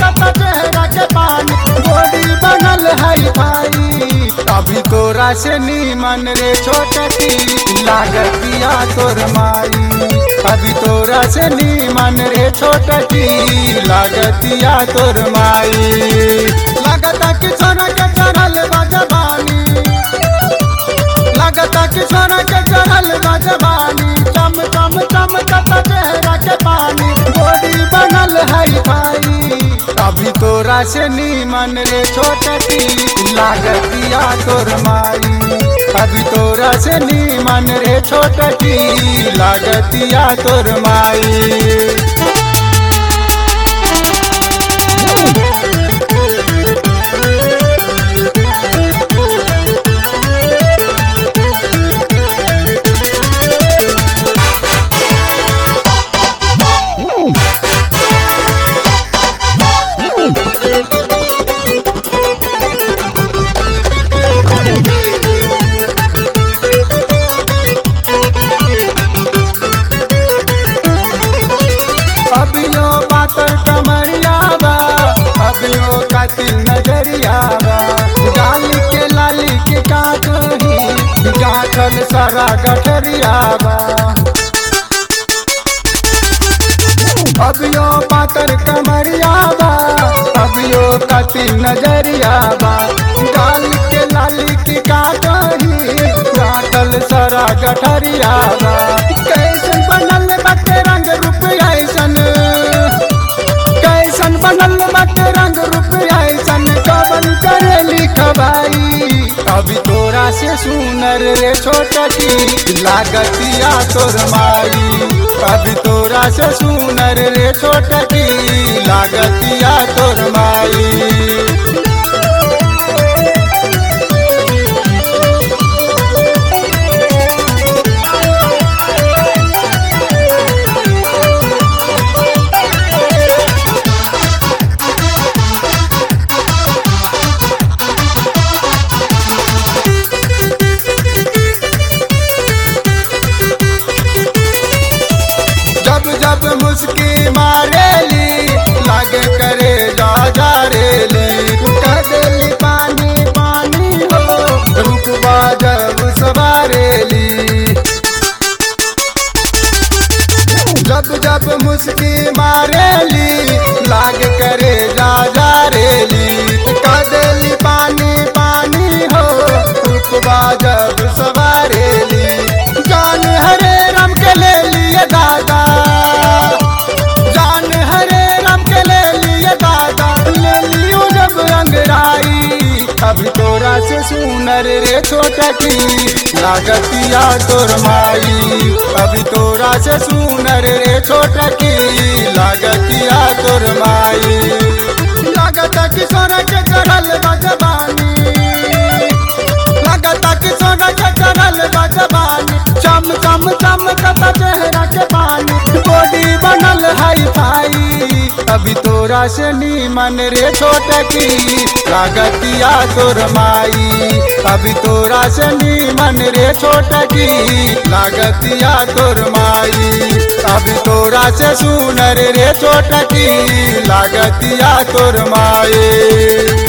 चमकता चेहरा के पानी बॉडी बनल है भाई अभी तोरा से नीमन रे छोटकी लागतिया तोर माई अभी तोरा से नीमन रे छोटकी लागतिया तोर माई लागता कि सोना के चढ़ल बा जवानी लगता कि सोना के चढ़ल बा जवानी चम चम चमकता चेहरा के पानी बॉडी बनल है भाई अभी तोरा से नीमन रे छोटकी लागतिया तोर माई अभी तोरा से नीमन रे छोटकी लागतिया तोर माई अभियो पातर कमरिया बा अभियो कातिल नजरिया बा डाली के लाली के काटही गाठल सारा गठरिया बा अभियो पातर कमरिया बा अभियो कातिल नजरिया बा डाली के लाली के काटही गाठल सारा गठरिया बा कैसन बनल बाटे रंग रूप ऐसन कैसन बनल बाटे रंग रूप ऐसन कवन करे लिखबाई अभी तोरा से सुनर रे छोटकी लागतिया तोर माई अभी तोरा से सुनर रे छोटकी लागतिया तोर माई जब जब मुस्की मारेली लागे करे जा जा रेली कदली पानी पानी हो रुकवा जब सवारेली जब जब मुस्की मारेली लाग करे जा जा रेली कदली पानी पानी हो रुकवा जब सवारेली जान हरे राम के ले लिए दादा जान हरे राम के ले लिए दादा ले लियो जब अंगराई अभी तोरा से सुनर रे छोटकी लागतिया तोर माई अभी तोरा से सुनर रे छोटकी लागतिया तोर माई लागता कि सोना के चढ़ल बा जवानी लगता कि सोना के चढ़ल बा जवानी चम चम चमकता चेहरा के पानी बॉडी बनल है भाई अभी तोरा से नीमन रे छोटकी लागतिया तोर माई अभी तोरा से नीमन रे छोटकी लागतिया तोर माई अभी तोरा से सुनर रे छोटकी लागतिया तोर माई